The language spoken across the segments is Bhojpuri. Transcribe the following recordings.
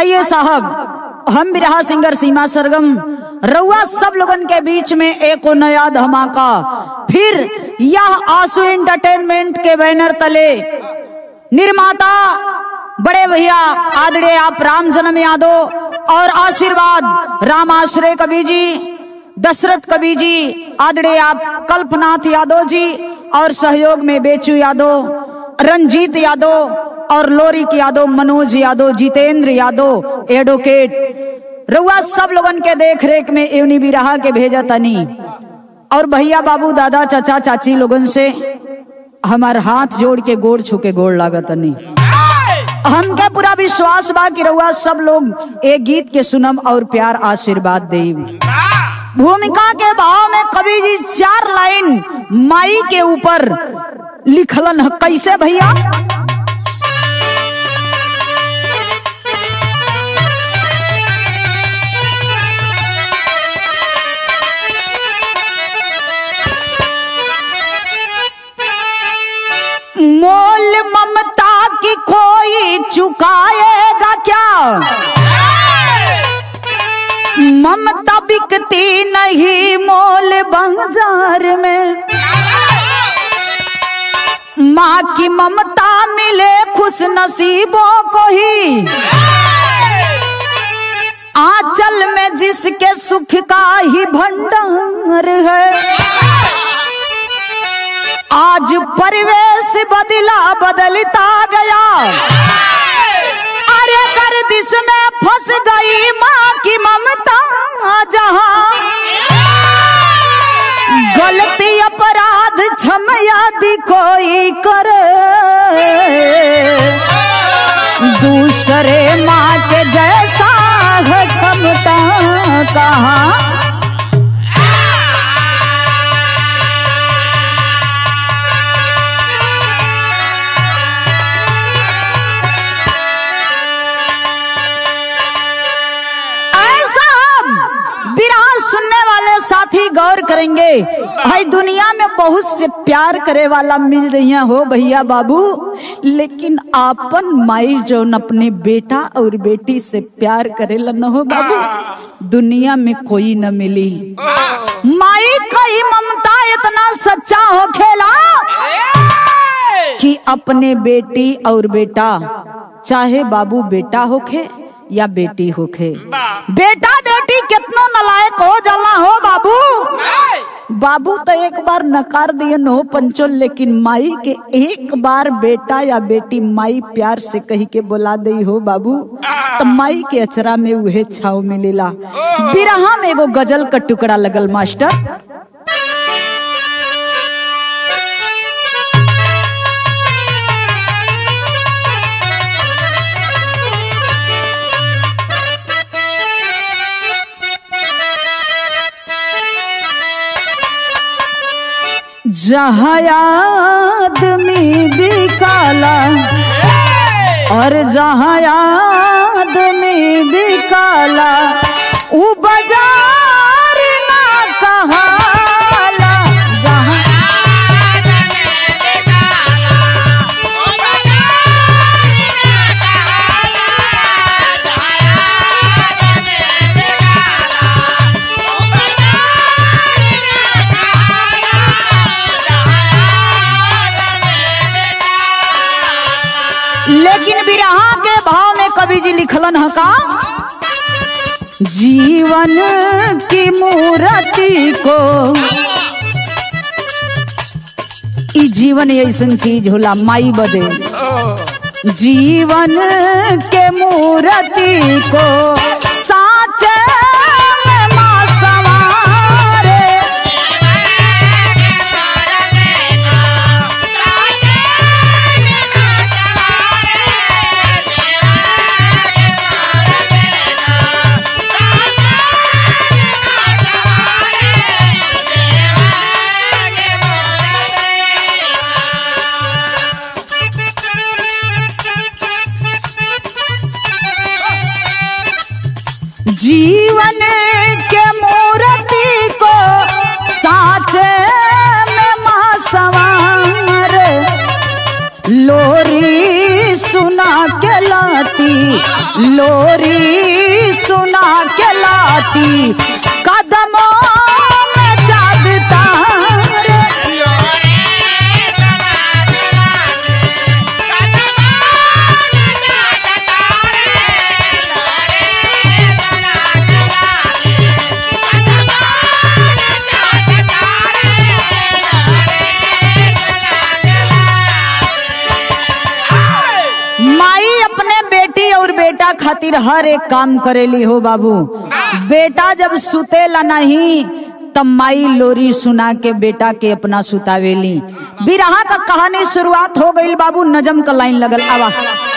आइए साहब हम बिरहा सिंगर सीमा सरगम रउआ सब लोगन के बीच में एक नया धमाका फिर यह आंसू एंटरटेनमेंट के बैनर तले निर्माता बड़े भैया आदरणीय आप राम जन्म यादव और आशीर्वाद राम आश्रय कवि जी दशरथ कवि जी आदरणीय आप कल्पनाथ यादव जी और सहयोग में बेचू यादव रंजीत यादव और लोरिक यादव मनोज यादव जितेंद्र यादव एडवोकेट रउआ सब लोगन के देख रेख में एवनी बिरहा के भेजा तनी और भैया बाबू दादा चाचा चाची लोगन से हमार हाथ जोड़ के गोड़ छू के गोड़ लागत तनी हमके पूरा विश्वास बा कि रउआ सब लोग एक गीत के सुनम और प्यार आशीर्वाद देम भूमिका के भाव में कवि जी चार लाइन माई के ऊपर लिखलन ह कैसे भैया मोल ममता की कोई चुकाएगा क्या ममता बिकती नहीं मोल बाजार में माँ की ममता मिले खुश नसीबों को ही आंचल में जिसके सुख का ही भंडार है आज परिवेश बदला बदलता गया अरे गर्दिश में फंस गई माँ की ममता जहाँ गलती अपराध क्षम यदि कोई करे दूसरे माँ के जैसा है क्षमता कहाँ ऐसा हम विराह सुनने वाले साथी गौर करेंगे भाई दुनिया में बहुत से प्यार करे वाला मिल रही हो भैया बाबू लेकिन आपन माई जो अपने बेटा और बेटी से प्यार करेला न हो बाबू दुनिया में कोई न मिली माई का ही ममता इतना सच्चा हो खेला कि अपने बेटी और बेटा चाहे बाबू बेटा होखे या बेटी होखे बेटा बेटी कितना नलायक हो जाला हो बाबू बाबू तो एक बार नकार दिए हो पंचो लेकिन माई के एक बार बेटा या बेटी माई प्यार से कही के बोला दई हो बाबू तो माई के अचरा में उहे छाव मिलेला बिरहा में एगो गजल का टुकड़ा लगल मास्टर जहाँ आदमी भी काला और जहाँ आदमी भी काला उ बाजार ना कहाला जहाँ लेकिन बिरहा के भाव में कवि जी लिखलन है का जीवन की मूर्ति को ई जीवन ऐसन चीज होला माई बदे जीवन के मूर्ति को साचे में माँ सवारे जीवन के मूर्ति को साचे में माँ सवार लोरी सुना के लाती लोरी सुना के लाती कदमों में चाँद तारे माई अपने बेटी और बेटा खातिर हर एक काम करेली हो बाबू बेटा जब सुतेला नहीं तब माई लोरी सुना के बेटा के अपना सुतावेली बिरहा का कहानी शुरुआत हो गई बाबू नजम का लाइन लगल आवा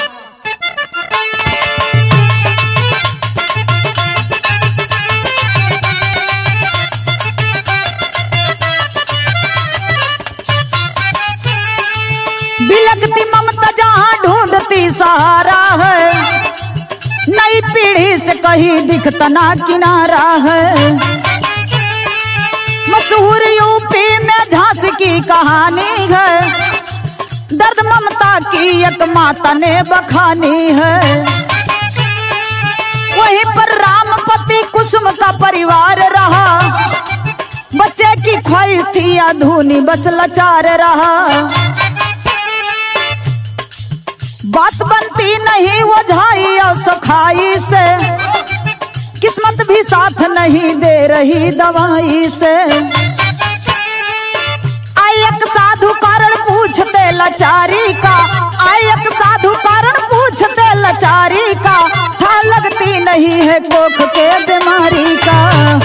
बिलकती ममता जहाँ ढूंढती सहारा है नई पीढ़ी से कहीं दिखता ना किनारा है मशहूर यूपी में झांसी की कहानी है दर्द ममता की एक माता ने बखानी है वहीं पर रामपति कुसुम का परिवार रहा बच्चे की ख्वाहिश थी अधूनी बस लाचार रहा बात बनती नहीं वो झाई और सखाई से किस्मत भी साथ नहीं दे रही दवाई से आई एक साधु कारण पूछते लाचारी का आई एक साधु कारण पूछते लाचारी का था लगती नहीं है कोख के बीमारी का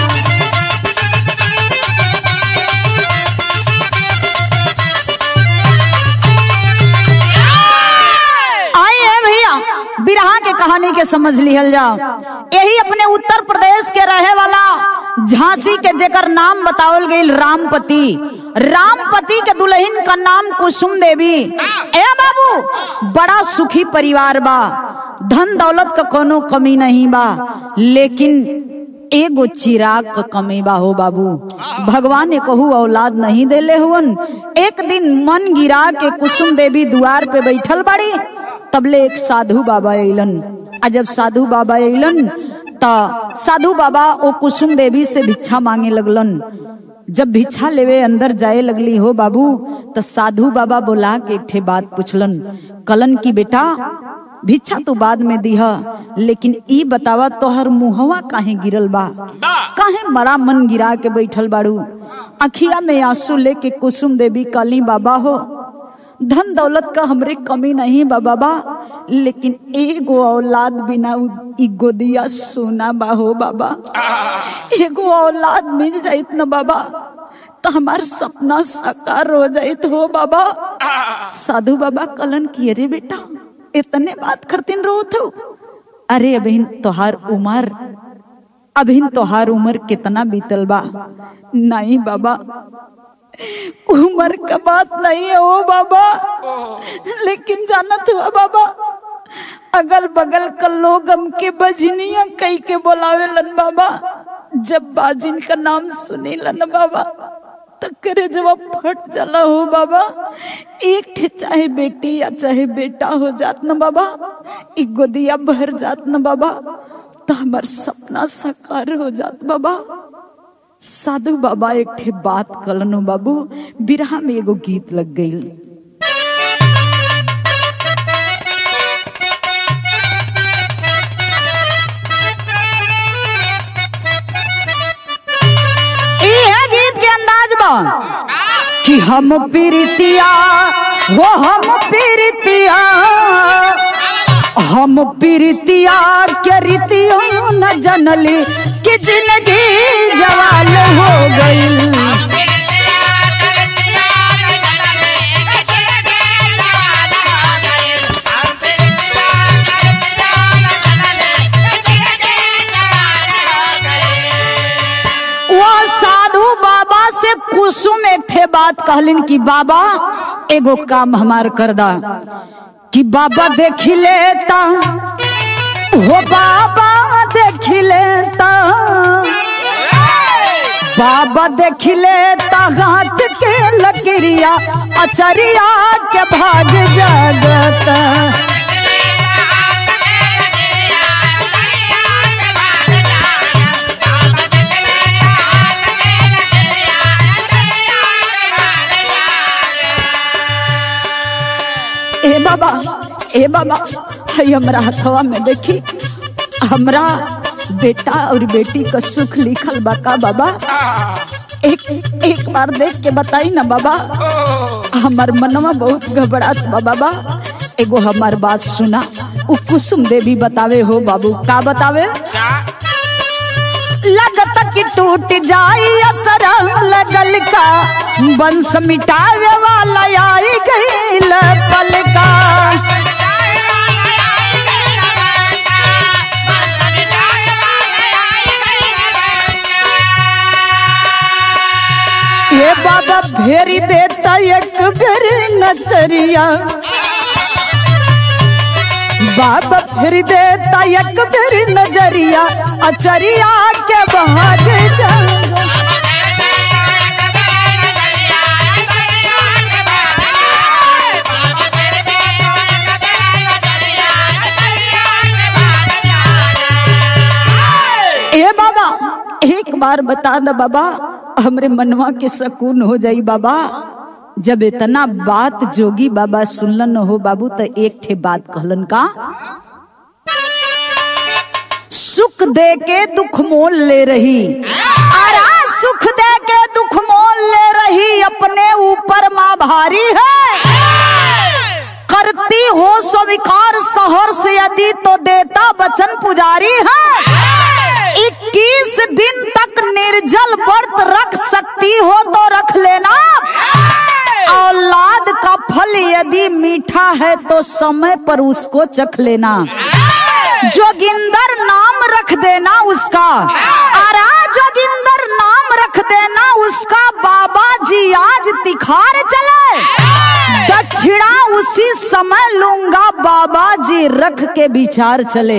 आइए भैया बिरहा के कहानी के समझ लिहल जाओ यही अपने उत्तर प्रदेश के रहे वाला झांसी के जेकर नाम बतावल गई रामपति रामपति के दुल्हन का नाम कुसुम देवी ए बाबू बड़ा सुखी परिवार बा धन दौलत का कोनो कमी नहीं बा लेकिन एगो चिराग क कमी बा हो बाबू भगवान ने कहू औलाद नहीं देले हुवन एक दिन मन गिरा के कुसुम देवी द्वार पे बैठल बाड़ी तबले एक साधु बाबा अइलन आ जब साधु बाबा अइलन त साधु बाबा ओ कुसुम देवी से भिक्षा मांगे लगलन जब भिक्षा लेवे अंदर जाए लगली हो बाबू त साधु बाबा बोला के एक ठे बात पूछलन कलन की बेटा भिक्षा तो बाद में दीह लेकिन ई बतावा तोहर मुहवा काहे गिरल बा काहे मरा मन गिरा के बैठल बाड़ू अखिया में आंसू लेके कुसुम देवी काली बाबा हो धन दौलत का हमरे कमी नहीं बा बाबा लेकिन एगो औलाद बिना उ- ई गोदिया सोना बा हो बाबा एगो औलाद मिल जाइत न बाबा तो हमार सपना साकार हो जाइत हो बाबा साधु बाबा कलन किए रे बेटा इतने बात करतीन रोत हो अरे अभिन तोहार उमर अभिन तोहार उम्र कितना बीतल बा नहीं बाबा उम्र का बात नहीं है ओ बाबा लेकिन जानत हुआ बाबा अगल बगल का लोग हमके बजनिया कई के बोलावेलन बाबा जब बाजिन का नाम सुनीलन बाबा तकरे जब फट जाला हो बाबा एक ठे चाहे बेटी या चाहे बेटा हो जात न बाबा एक गोदिया भर जात न बाबा तो हमार सपना साकार हो जात बाबा साधु बाबा एक ठे बात कलनो बाबू बिरहा में एगो गीत लग गई ई है गीत के अंदाज बा कि हम पीरितिया हो हम पीरितिया हम पीरितिया के रीतियों न जनली कि जिंदगी जवाल हो गई वो साधु बाबा से कुसुम एक ठे बात कहलिन कि बाबा एगो काम हमार कर दा कि बाबा देख लेता हो बाबा देख लेता बाबा देख लेता हाथ के लकड़िया अचरिया के भाग जागता बाबा ए बाबा हई हमरा हथवा में देखी हमरा बेटा और बेटी का सुख लिखल बा का बाबा एक एक बार देख के बताई ना बाबा हमार मनवा बहुत घबरात बा बाबा एगो हमार बात सुना उ कुसुम देवी बतावे हो बाबू का बतावे क्या लगत कि टूट जाई असर लगल का वंश मिटावे वाला आई गईल पल का ये बाबा भेरी देता एक बेर नचरिया बाबा फिर देता एक बेर नजरिया अचरिया के बहाज जाऊंगा ए बाबा एक बार बता द बाबा हमरे मनवा के सकून हो जाई बाबा जब इतना बात जोगी बाबा सुनलन हो बाबू तो एक ठे बात कहलन का सुख दे के दुख मोल ले रही अरे सुख दे के दुख मोल ले रही अपने ऊपर माँ भारी है करती हो स्वीकार सहर से यदि तो देता वचन पुजारी है इक्कीस दिन तक निर्जल व्रत रख सकती हो तो रख लेना औलाद का फल यदि मीठा है तो समय पर उसको चख लेना जोगिंदर नाम रख देना उसका अरे जोगिंदर नाम रख देना उसका बाबा जी आज तिखार चले दक्षिणा उसी समय लूंगा बाबा जी रख के विचार चले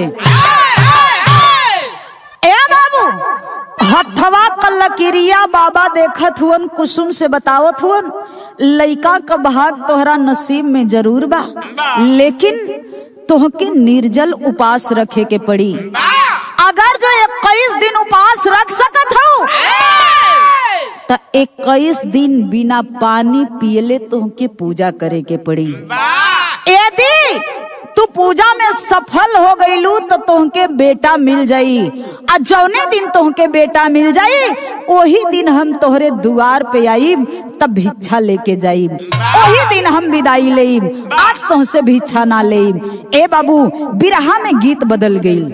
ए बाबू हथवा क लकीरिया बाबा देखत हुवन कुसुम से बतावत हुवन लइका का भाग तोहरा नसीब में जरूर बा लेकिन तोहके निर्जल उपास रखे के पड़ी अगर जो इक्कीस दिन उपास रख सकत हो तो इक्कीस दिन बिना पानी पियले तुमके पूजा करे के पड़ी यदि तू पूजा में सफल हो गईलू तो तुमके बेटा मिल जाई आ जौने दिन तुमके बेटा मिल जाई वही दिन हम तोहरे दुआर पे आई तब भिक्षा लेके जाई वही दिन हम विदाई लेब आज तुमसे भिक्षा ना लेब ए बाबू बिरहा में गीत बदल गई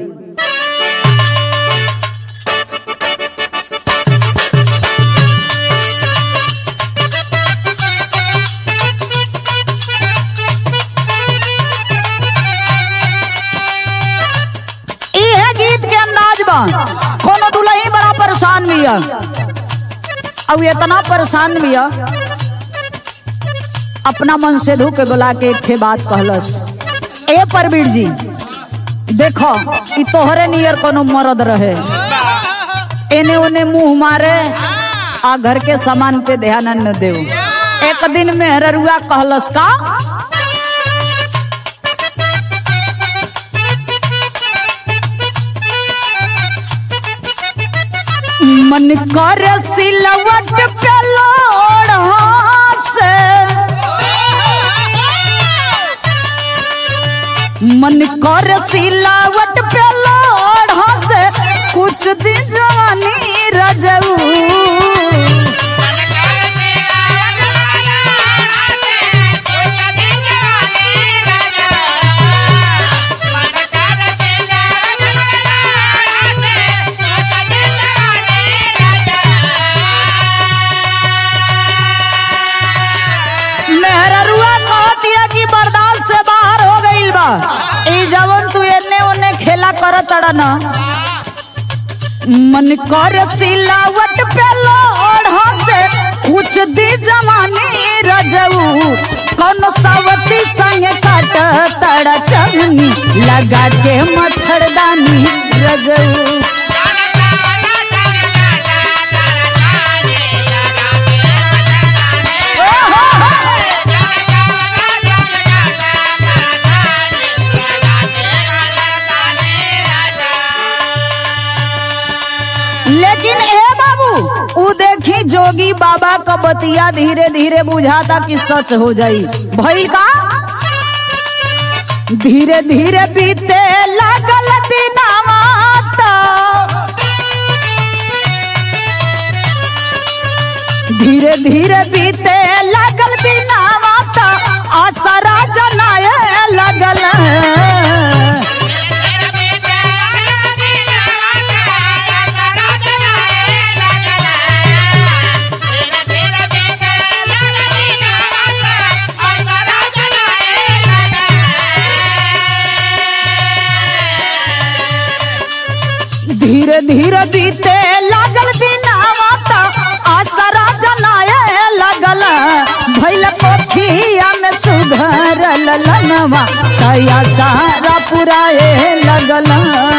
इहे गीत के अंदाज बा कोनो दुल्ही बड़ा परेशान बिया अब इतना परेशान बिया अपना मन से धो के बुला के एक ठे बात कहलस ए परवीर जी देखो ई तोहरे नियर कोनो मरद रहे एने ओने मुंह मारे आ घर के सामान पे ध्यान न देव एक दिन मेहररुआ कहलस का मन कर सिलवट पे लोढ़ा से मन कर सिलावट पे लोढ़ा से कुछ दिन जवानी रजऊ मेहररुआ कहत दिया कि बर्दाश्त से बाहर हो गईल बा ई जवन तू एने ओने खेला करत अड़ा ना मन कर सिलावट पे लोढ़ा से कुछ दी जवानी रजऊ कौन सावती संग काट तड़ा चलनी लगा के मच्छरदानी रजऊ लेकिन ए बाबू उ देखी जोगी बाबा का बतिया धीरे धीरे बुझाता कि सच हो जाई भइल का धीरे धीरे बीते लागल दिनावा तो धीरे धीरे बीते लागल दिनावा तो आसरा जनाए लगल धीरे धीरे बीते लागल दिनावा तो आसरा जनाए लगल भैल पोखिया में सुधरल लनवा तया सारा पुराए लगल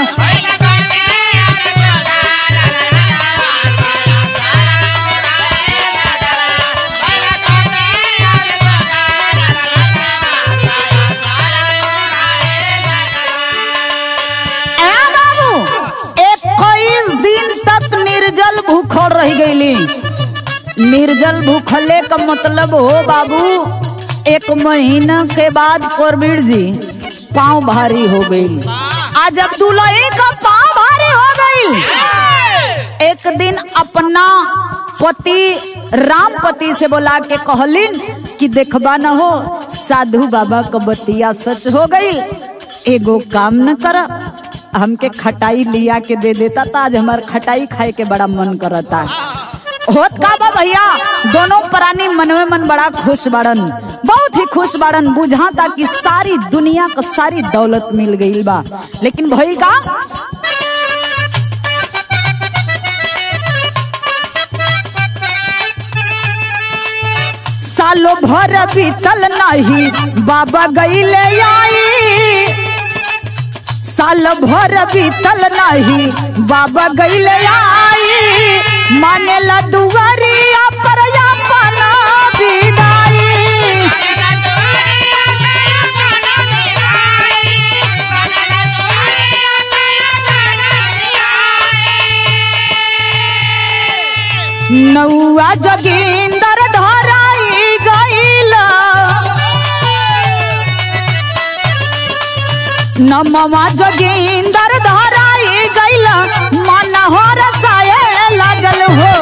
ए बाबू इक्कीस दिन तक निर्जल भूखल रह गईली निर्जल भूखले का मतलब हो बाबू एक महीना के बाद कोरबीर जी पाँव भारी हो गई आज अब दुलही का पाँव भारी हो गई एक दिन अपना पति राम पति से बोला के कहलिन कि देखबा न हो साधु बाबा का बतिया सच हो गई एगो काम न कर हमके खटाई लिया के दे देता था आज हमार खटाई खाए के बड़ा मन करता होत का बा भैया दोनों प्राणी मन में मन बड़ा खुश बाड़न बहुत ही खुश बाड़न बुझाता कि सारी दुनिया को सारी दौलत मिल गई बा लेकिन भई का सालों भर बीतल नहीं बाबा गईले आई साल भर बीतल नहीं बाबा गईले आई मानेला दुआरिया पर अपना विदाई नौआ जोगिंदर धराई गईला नमवा जोगिंदर धराई गईला मन हो रसाए लागल हो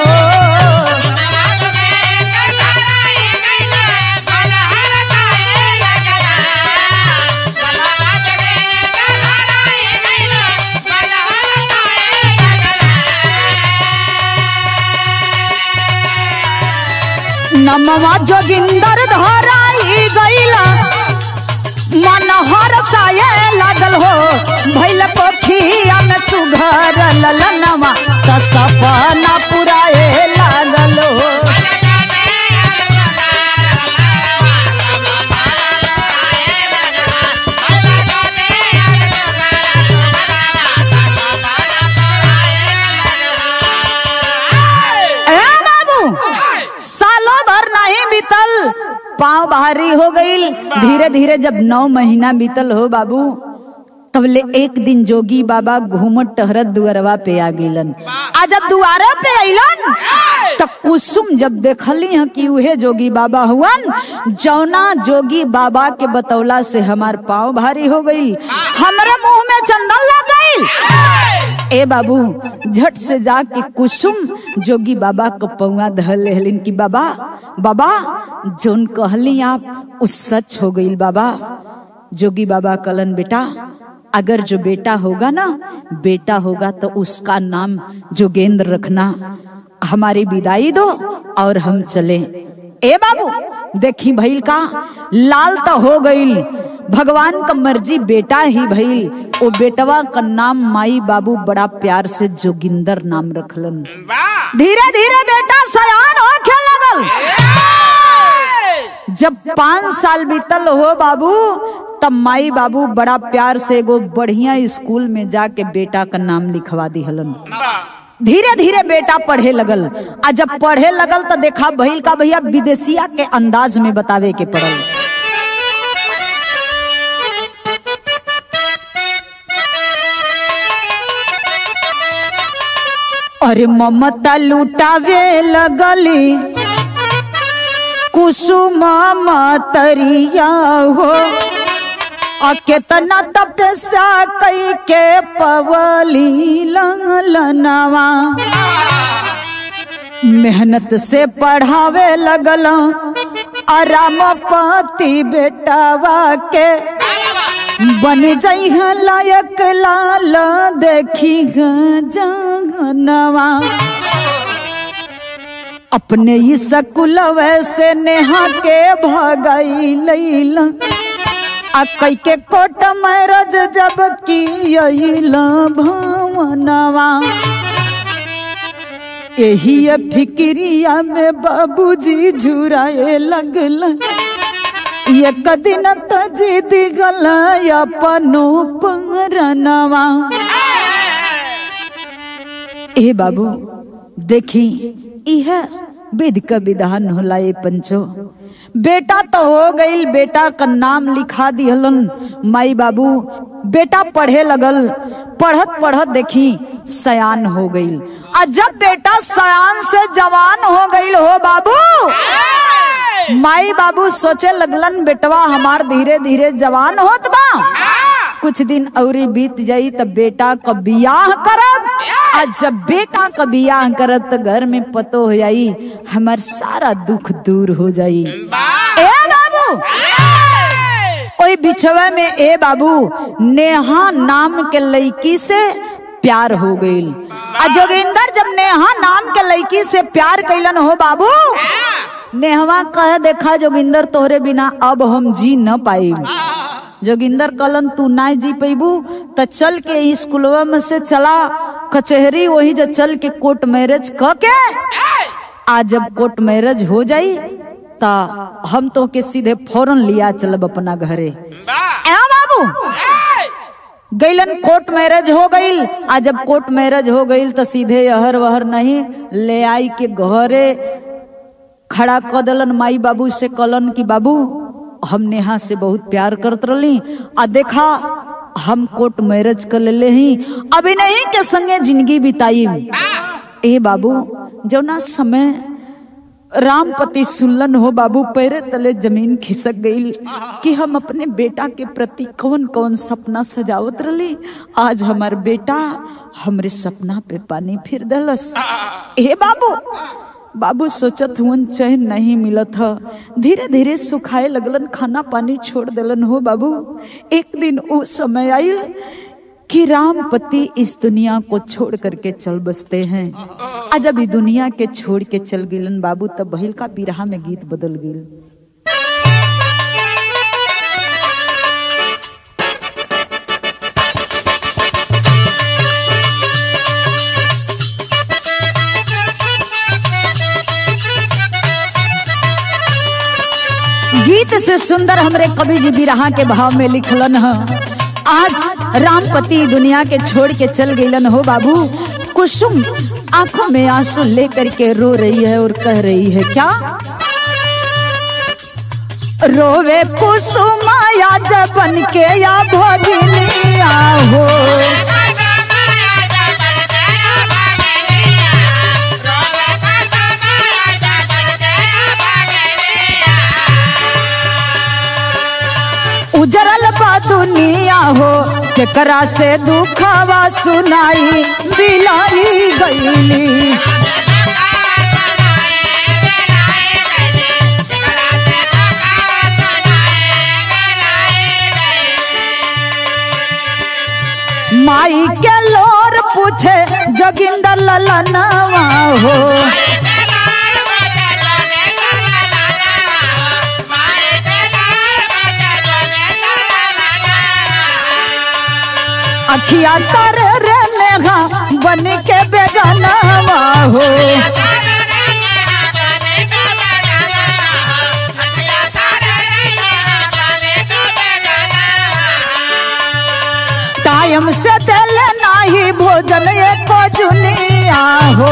नमवा जोगिंदर धराई गईला मन हरसाए लागल हो भैल पोखिया में सुघर ललनवा त सपना पुराए लागल हो ए बाबू सालों भर नहीं बीतल पाँव भारी हो गई धीरे धीरे जब नौ महीना बीतल हो बाबू तबले एक दिन जोगी बाबा घूमत टहरत दुअरवा पे आ गईलन आ जब दुआरा पे अइलन त कुसुम जब देखली ह कि उहे जोगी बाबा हुवन जौना जोगी बाबा के बतौला से हमार पाँव भारी हो गई हमरे मुंह में चंदन लग गई ए बाबू झट से जाके कुसुम जोगी बाबा को पौआ धल लेहलिन कि बाबा बाबा जोन कहली आप उस सच हो गई बाबा जोगी बाबा कलन बेटा अगर जो बेटा होगा ना बेटा होगा तो उसका नाम जोगेंद्र रखना हमारी विदाई दो और हम चले ए बाबू देखी भइल का लाल तो हो गईल भगवान का मर्जी बेटा ही भइल ओ बेटवा का नाम माई बाबू बड़ा प्यार से जोगिंदर नाम रखलन वाह धीरे धीरे बेटा सयान होखे लगल जब पाँच साल बीतल हो बाबू तब माई बाबू बड़ा प्यार से एगो बढ़िया स्कूल में जाके बेटा का नाम लिखवा दिहलन धीरे धीरे बेटा पढ़े लगल आ जब पढ़े लगल तो देखा भइल का भैया विदेशिया के अंदाज में बतावे के पड़ल अरे ममता लुटावे लगली कुसुम मतरिया हो आ केतना तपस्या कई के पवली लंगलनवा मेहनत से पढ़ावे लगल आरामपति बेटावा के बन जइह लायक लाल देखी जनवा अपने ही सकुलव से नेहा के भगई लैला आ कई के कोट मैरज जब की अइला भवनवा यही फिक्रिया में बाबूजी झुराए लगल एक दिन त जिद गल अपनो परनवा ए बाबू देखी इह विध का विधान होला ये पंचो बेटा तो हो गईल बेटा का नाम लिखा दिहलन माई बाबू बेटा पढ़े लगल पढ़त पढ़त देखी सयान हो गईल आ जब बेटा सयान से जवान हो गईल हो बाबू माई बाबू सोचे लगलन बेटवा हमार धीरे धीरे जवान होत बा कुछ दिन औरी बीत जाई तब बेटा का बियाह करब आ जब बेटा का बियाह करब तो घर में पतो हो जाई हमार सारा दुख दूर हो जाई ए बाबू ओई बिछवे में ए बाबू नेहा नाम के लड़की से प्यार हो गईल आ जोगिंदर जब नेहा नाम के लड़की से प्यार कैलन हो बाबू नेहवा कह देखा जोगिंदर तोहरे बिना अब हम जी न पाई जोगिंदर कलन तू ना जी पैबू त चल के स्कूलवा में से चला कचहरी वही जो चल के कोर्ट मैरिज क के आज जब कोर्ट मैरिज हो जाई ता हम तो के सीधे फौरन लिया चलब अपना घरे ए बाबू गैलन कोर्ट मैरिज हो गईल आ जब कोर्ट मैरिज हो गईल तो सीधे अहर वहर नहीं ले आई के घरे खड़ा क दलन माई बाबू से कलन कि बाबू हम नेहा से बहुत प्यार करत रही आ देखा हम कोर्ट मैरिज कर ले ही अभी नहीं के संगे जिंदगी बिताई ए बाबू जौना समय रामपति सुल्लन हो बाबू पैरे तले जमीन खिसक गई कि हम अपने बेटा के प्रति कौन कौन सपना सजावत रही आज हमार बेटा हमरे सपना पे पानी फिर दलस ए बाबू बाबू सोचत हुन चैन नहीं मिलत ह धीरे धीरे सुखाए लगलन खाना पानी छोड़ देलन हो बाबू एक दिन वो समय आयल कि रामपति इस दुनिया को छोड़ करके चल बसते हैं आज अभी दुनिया के छोड़ के चल गिलन बाबू तब बहिल का बिरहा में गीत बदल गिल गीत से सुंदर हमरे कवि जी बिरहा के भाव में लिखलन है आज रामपति दुनिया के छोड़ के चल गईलन हो बाबू कुसुम आंखों में आंसू लेकर के रो रही है और कह रही है क्या रोवे कुसुम या जबन के या भगिनिया हो उजरल बा दुनिया हो केकरा से दुखावा सुनाई बिलाई गईली माई के लोर पूछे जोगिंदर ललनवा हो अखिया तर रे नेहा बन के बेगनवा हो टाइम से दिल नाही भोजन एको जुनिया हो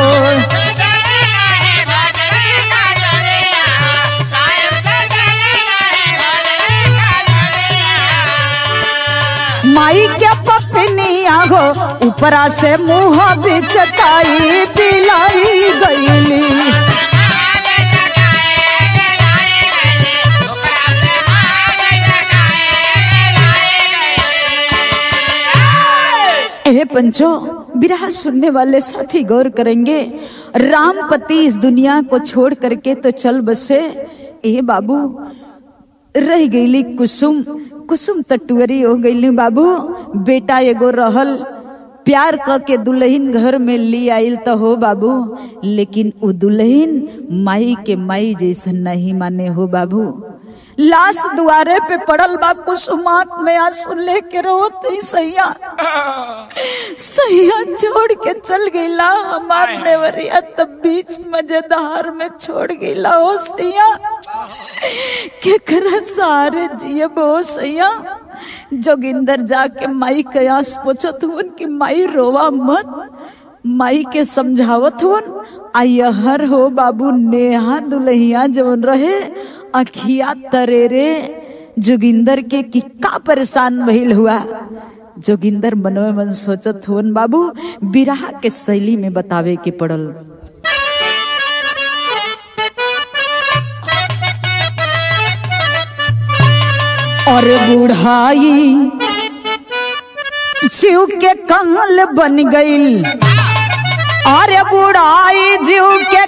माई के पपनिया हो ऊपरा से मुंह बिचताई पिलाई गईली पंचो बिरहा सुनने वाले साथी गौर करेंगे रामपति इस दुनिया को छोड़ करके तो चल बसे ए बाबू रह गईली कुसुम कुसुम तटुअरी हो गईली बाबू बेटा एगो रहल प्यार क के दुल्हन घर में ली आइल तो हो बाबू लेकिन उ दुल्हन माई के माई जैसन नहीं माने हो बाबू लाश दुआरे पे पड़ल बा कुसुमात में आंसू लेके रोत ही सैया सैया छोड़ के चल गईला हमार नेवरिया तब बीच मजेदार में छोड़ गईला हो सैया केकरा सारे जिए बो सैया जोगिंदर जाके माई कयास पूछत हुन कि माई रोवा मत माई के समझावत हुन आयहर हो बाबू नेहा दुल्हिया जवन रहे अखिया तरेरे जोगिंदर के कि का परेशान भइल हुआ जोगिंदर मनवे मन सोचत हुन बाबू बिरहा के शैली में बतावे के पड़ल और बुढ़ाई जीव के कंगल बन गईल अरे बुढ़ाई जीव के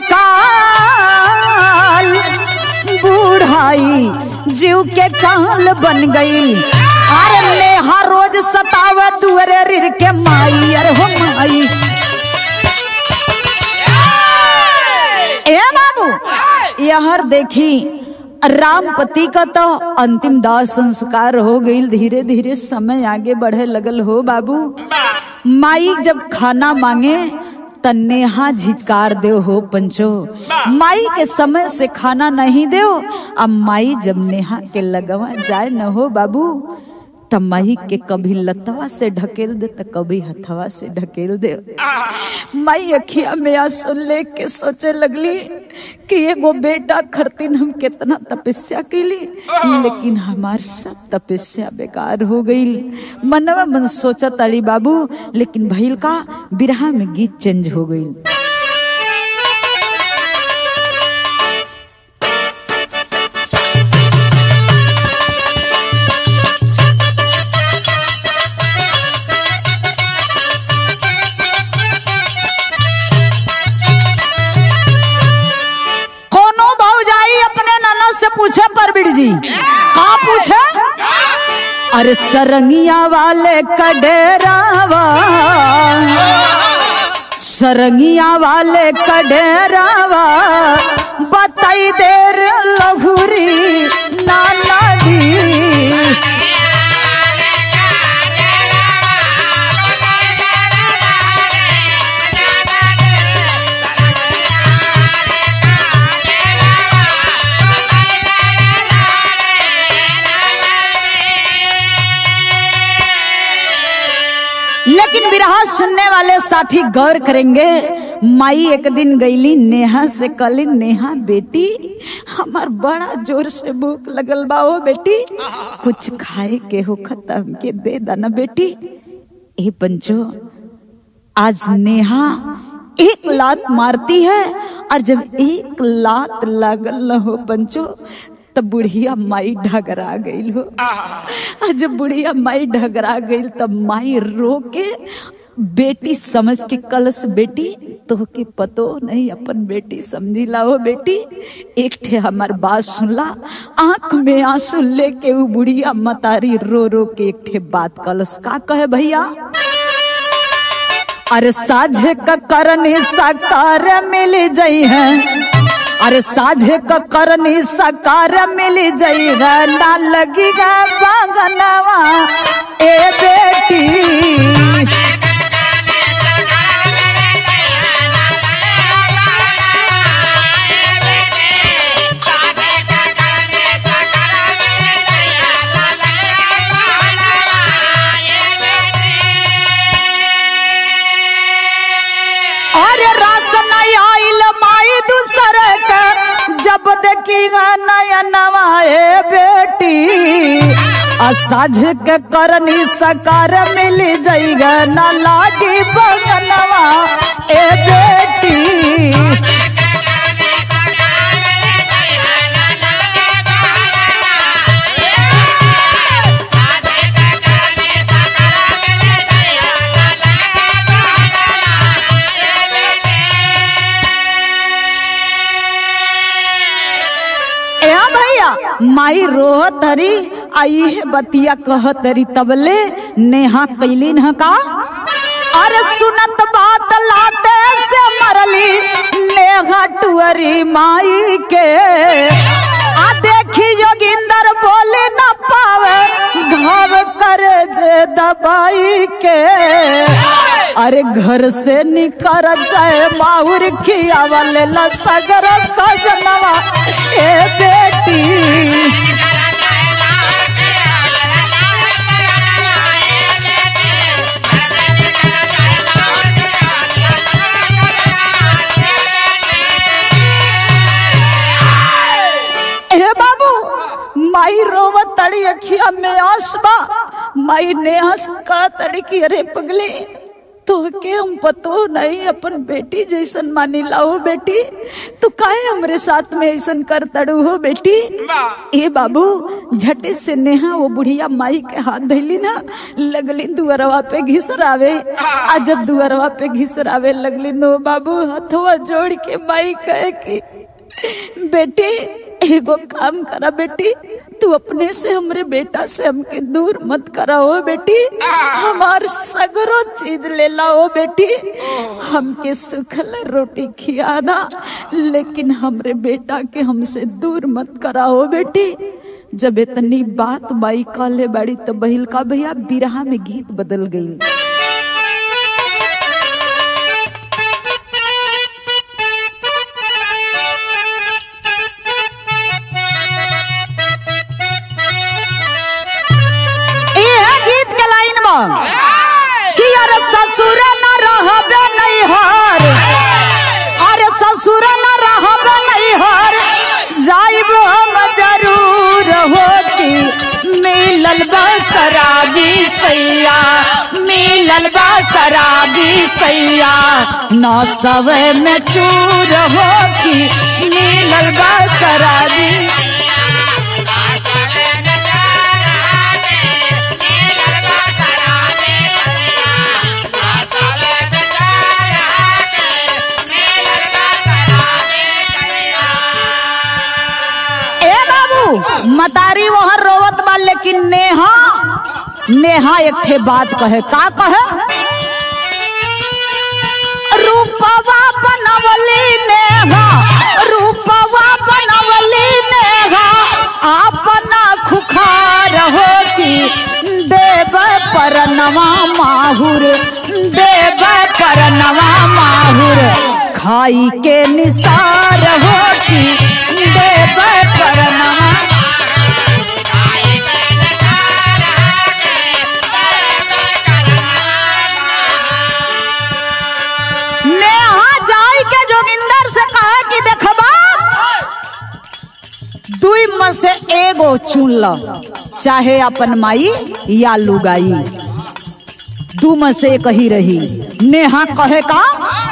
काल बुढ़ाई जीव के काल बन गईल अरे नेहा रोज सतावे दुअरे रिर के माई अरे हो माई ए बाबू यहर देखी रामपति का तो अंतिम दाह संस्कार हो गई धीरे धीरे समय आगे बढ़े लगल हो बाबू माई जब खाना मांगे त नेहा झिझकार दे हो पंचो माई के समय से खाना नहीं दे अब माई जब नेहा के लगवा जाए न हो बाबू त माई के कभी लतवा से ढकेल दे त कभी हथवा से ढकेल दे माई अखिया में आंसू लेके सोचे लगली कि एगो बेटा खरतीन हम कितना तपस्या कैली लेकिन हमार सब तपस्या बेकार हो गई मनवा मन सोचा ताली बाबू लेकिन भइल का बिरहा में गीत चेंज हो गई कोनो भौजाई अपने ननद से पूछे परबिड़ जी का पूछे अरे सरंगिया वाले कडेरावा सरंगिया वाले कडेरावा बताई देर लघुरी नाना दी लेकिन बिरहा सुनने वाले साथी गौर करेंगे माई एक दिन गईली नेहा से कली नेहा बेटी हमार बड़ा जोर से भूख लगल बा ओ बेटी कुछ खाए के हो खत्म के दे दाना बेटी ए पंचो आज नेहा एक लात मारती है और जब एक लात लागल न हो पंचो तब बुढ़िया माई ढगरा गई हो और जब बुढ़िया माई ढगरा गई तब माई रो के बेटी समझ के कलश बेटी तो के पतो नहीं अपन बेटी समझी लाओ बेटी एक ठे हमार बात सुनला आंख में आंसू लेके वो बुढ़िया मतारी रो रो के एक ठे बात कलश का कहे भैया अरे साझे का करनी साकार मिल जाई है अरे साझे का करनी साकार मिल जाई है ना लगी गा बागनवा ए बेटी अरे रास नहीं आइल माई दूसरे के जब देखी नया नवाए बेटी असाझ के करनी सकार मिल जाइगा ना लागी बगनवा ए बेटी माई रोहत हरी आई है बतिया कहत हरी तबले नेहा कैलीन ह का अरे सुनत बात लाते से मरली नेहा टुअरी माई के आ देखी जोगिंदर बोले न पावे घाव करे जे दबाई के अरे घर से निकर जाए माहुर खियावले सगर खजनवा ए बेटी हे बाबू माई रोवत तड़ी अखिया में आसबा माई ने हंस का तड़ी की अरे पगले तो के हम पतो नहीं अपन बेटी जैसन मानी लाओ बेटी तो काहे हमरे साथ में ऐसन कर तड़ू हो बेटी ए बाबू झटे से नेहा वो बुढ़िया माई के हाथ धैली ना लगली दुअरवा पे घिसरावे आ जब दुअरवा पे घिसरावे लगली नो बाबू हथवा जोड़ के माई कहे की बेटी एगो काम करा बेटी तू अपने से हमरे बेटा से हमके दूर मत कराओ बेटी हमार सगरो चीज ले लाओ बेटी हमके सुखल रोटी खिया दा लेकिन हमरे बेटा के हमसे दूर मत कराओ बेटी जब इतनी बात बाई काले बाड़ी तो बहिल का भैया बिरहा में गीत बदल गई इहे गीत के लाइन में कि अरे ससुर न रहबे नहीं हर अरे ससुर न रहबे नहीं हर जाइब हम जरूर होती मिलल बा शराबी सैया मिलल बा शराबी सैया नौ सवे में चूर होती मिलल बा शराबी ए बाबू मतारी वहां रोवत बा लेकिन नेहा नेहा एक ठे बात कहे का कहे रूपवा बनवली नेहा रूपवा बनवली नेहा अपना खुखार होती देव परनवा माहुर देव परनवा माहुर खाई के निसार होती देव परनवा नेहा जाई के जोगिंदर से कहा कि देखबा दुई में से एगो चुन ल चाहे अपन माई या लुगाई दू में से एक ही रही नेहा कहे का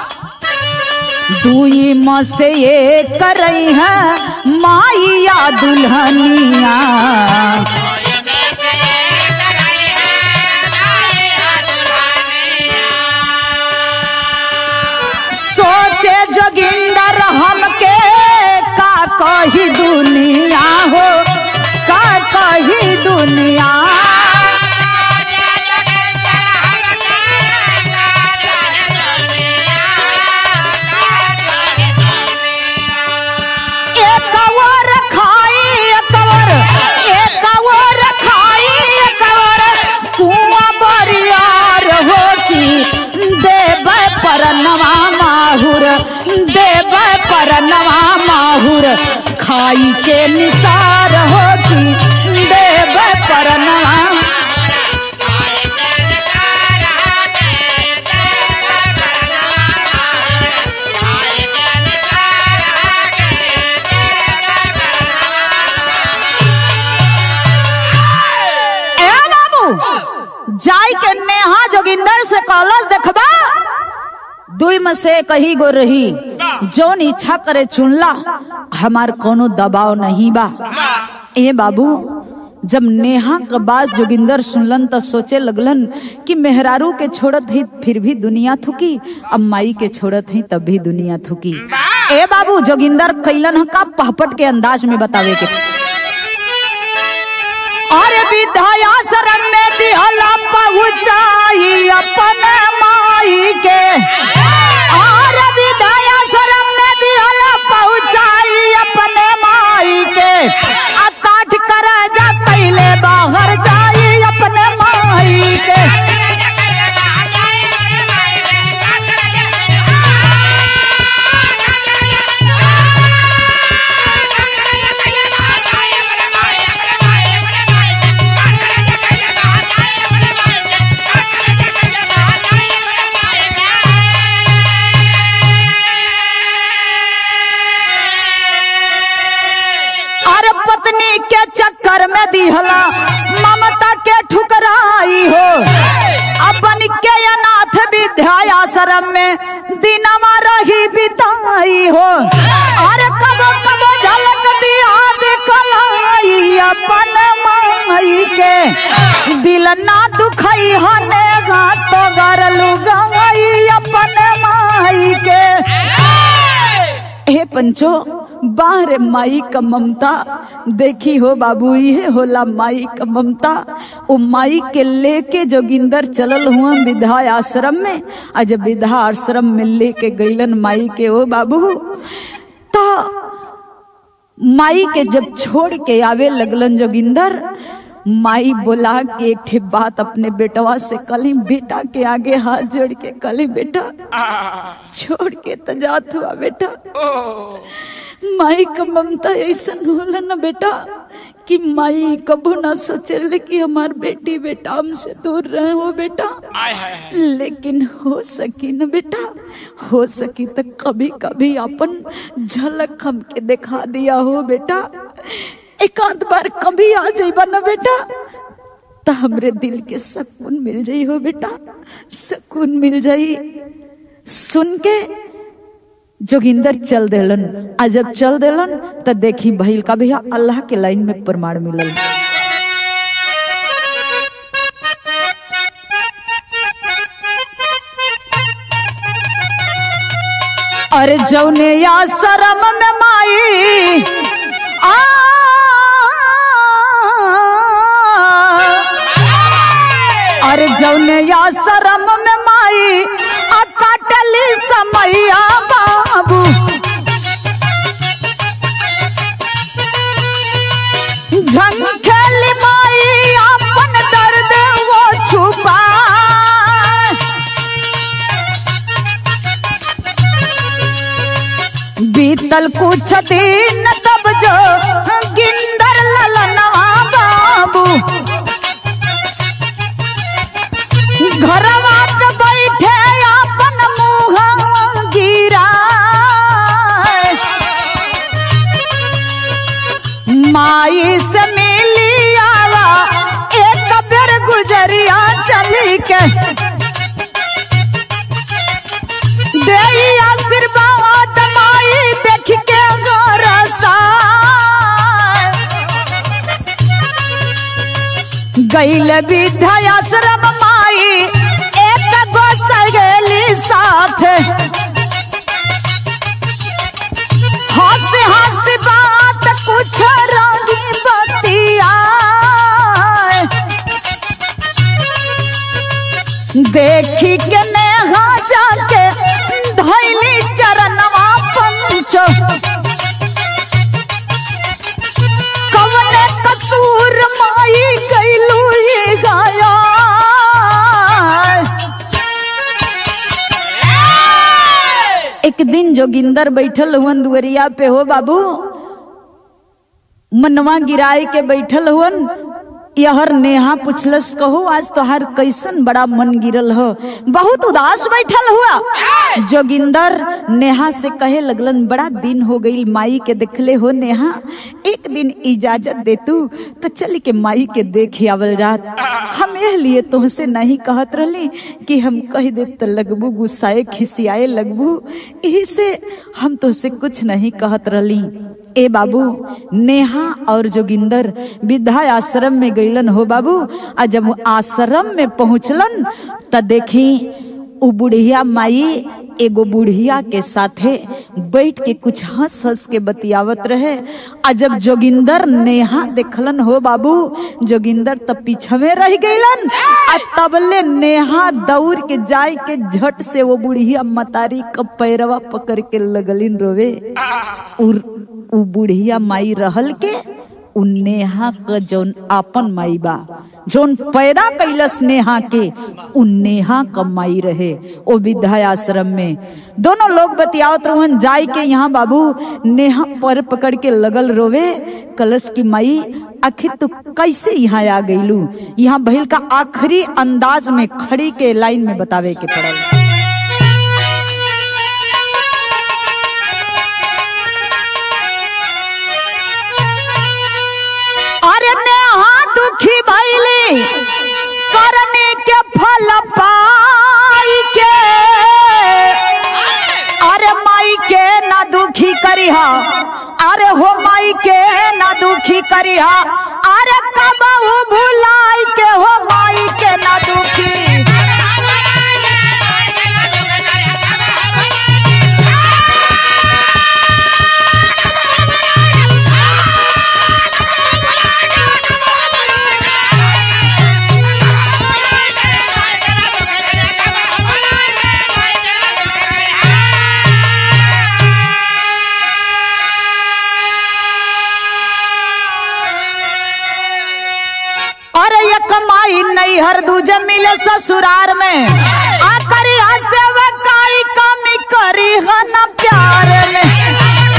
दुई में से एक करई है माई या दुल्हनिया सोचे जोगिंदर हमके का कही दुनिया हो का कही दुनिया एक और खाई एक और एक और खाई एक और कुआं बरियार हो की देव परनवा माहुर देव परनवा माहुर खाई के निसार हो की देव परनवा ए बाबू जाई के नेहा जोगिंदर से कॉलेज देखबा दुई में से कही गो रही जौन इच्छा करे चुनला हमार कोनो दबाव नहीं बा ए बाबू जब नेहा के बात जोगिंदर सुनलन तो सोचे लगलन कि मेहरारू के छोड़त ही फिर भी दुनिया थुकी अब माई के छोड़त ही तब भी दुनिया थुकी ए बाबू जोगिंदर कैलन ह का पहपट के अंदाज में बतावे के अरे विद्याश्रम में दिहला पहुँचाई अपन माई के अरे विद्याश्रम में दिहला पहुँचाई अपन माई के आ काट कर जा पहले बाहर जाई अपन माई के अरे पत्नी के चक्कर में दिहला ममता के ठुकराई हो अपन के अनाथ विद्याश्रम में दिनमा रही बिताई हो अरे कब कब झलक दिया दिखलाई अपन माई के दिल ना दुखई हने तो गरलू गई अपन माई के हे पंचो बाहर माई का ममता देखी हो बाबू ये होला माई का ममता ओ माई के लेके जोगिंदर चलल हुआ विधा आश्रम में आ जब विधा आश्रम में लेके गईलन माई के ओ बाबू तो माई के जब छोड़ के आवे लगलन जोगिंदर माई बोला के एक ठे बात अपने बेटवा से कली बेटा के आगे हाथ जोड़ के कली बेटा छोड़ के तो जात हुआ बेटा माई का ममता ऐसा होला ना बेटा कि माई कबो ना सोचे कि हमार बेटी बेटा हमसे दूर रहे हो बेटा लेकिन हो सकी ना बेटा हो सकी तो कभी कभी अपन झलक हमके दिखा दिया हो बेटा एक आध बार कभी आ जाइबा ना बेटा तो हमरे दिल के सुकून मिल जाई हो बेटा सुकून मिल जाई सुन के जोगिंदर चल देलन आ जब चल देलन तो देखी भइल का भैया अल्लाह के लाइन में प्रमाण मिलल अरे जौने या शरम में माई आ अरे जौने या शरम में माई आ काटली समैया बाबू झंखेली माई अपन दर्द वो छुपा बीतल कुछ दिन तब जो गिंदर ललनवा बाबू घरवा पे बैठे अपन मुँह गिरा माई से मिली आवा एक बेर गुजरिया चली के दे आशीर्वाद माई देख के गोरसा गैल विद्याश्रम माई एक गो सगेली साथ हंस हंस बात कुछ रंगी बतिया देखी के नेहा जाके धैली चरणवा पंचो कवने कसूर माई गैलू ये गाया एक दिन जोगिंदर बैठल हुवन दुवरिया पे हो बाबू मनवा गिराए के बैठल हुवन यहर नेहा पुछलस कहो आज तोहार कैसन बड़ा मन गिरल हो बहुत उदास बैठल हुआ जोगिंदर नेहा से कहे लगलन बड़ा दिन हो गई माई के देखले हो नेहा एक दिन इजाजत दे तू तो चल के माई के देख आवल जात हम यह लिए तुमसे नहीं कहत रहली कि हम कह दे तो लगबू गुस्साए खिसियाए लगबू यही से हम तुझसे कुछ नहीं कहत रहली ए बाबू नेहा और जोगिंदर विद्या आश्रम में गईलन हो बाबू आ जब वो आश्रम में पहुंचलन त देखी उ बुढ़िया माई एगो बुढ़िया के साथे बैठ के कुछ हंस हंस के बतियावत रहे आ जब जोगिंदर नेहा देखलन हो बाबू जोगिंदर तब पीछवे रह गईलन आ तबले नेहा दौड़ के जाय के झट से वो बुढ़िया मतारी का पैरवा पकड़ के लगलिन रोवे उर उ बुढ़िया माई रहल के उ नेहा क जौन आपन माई बा जौन पैदा कैलस नेहा के उ नेहा क माई रहे ओ विद्याश्रम में दोनों लोग बतियावत रहन जाय के यहाँ बाबू नेहा पर पकड़ के लगल रोवे कलश की माई आखिर तू कैसे यहाँ आ गईलू यहाँ बहिल का आखिरी अंदाज में खड़ी के लाइन में बतावे के पड़ल अरे नेहा दुखी भैली करने के फल पाई के अरे माई के ना दुखी करिहा अरे हो माई के ना दुखी करिहा अरे कब भुलाई के हो माई के ना दुखी अरे ये कमाई नहीं हर दूजे मिले ससुरार में आकर से वकाई कमी करी है न प्यार में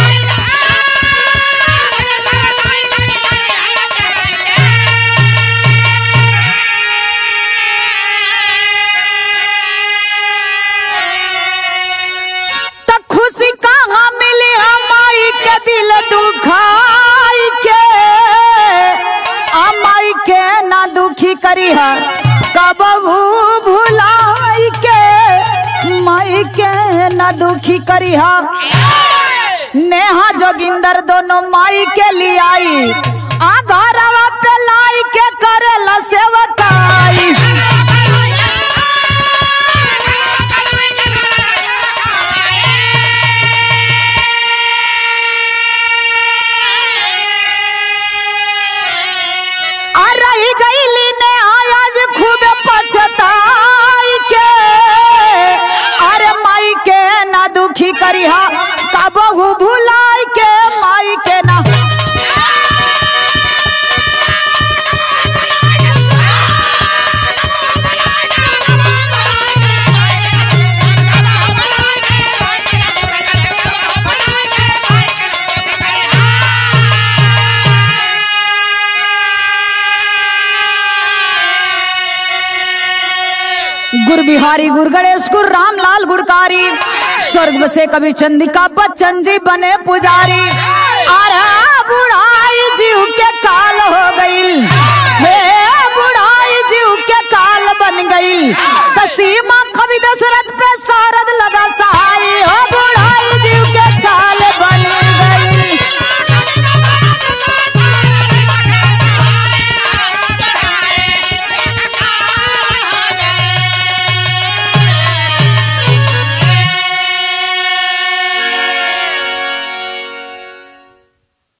त खुशी कहाँ मिली हमाई के दिल दुखाई के अमाई के ना दुखी करी है कब भुलाई के माई के ना दुखी करी है नेहा जोगिंदर दोनों माई के लिए आई आ घरवा पे लाई के करेला सेवकाई आ रही गईली ने आज खूब पछताई के अरे माई के ना दुखी करिहा कबहू भुलाई के माई के ना गुर बिहारी गुर गणेश गुर रामलाल गुड़कारी स्वर्ग से कवि चंदिका बच्चन जी बने पुजारी अरे बुढ़ाई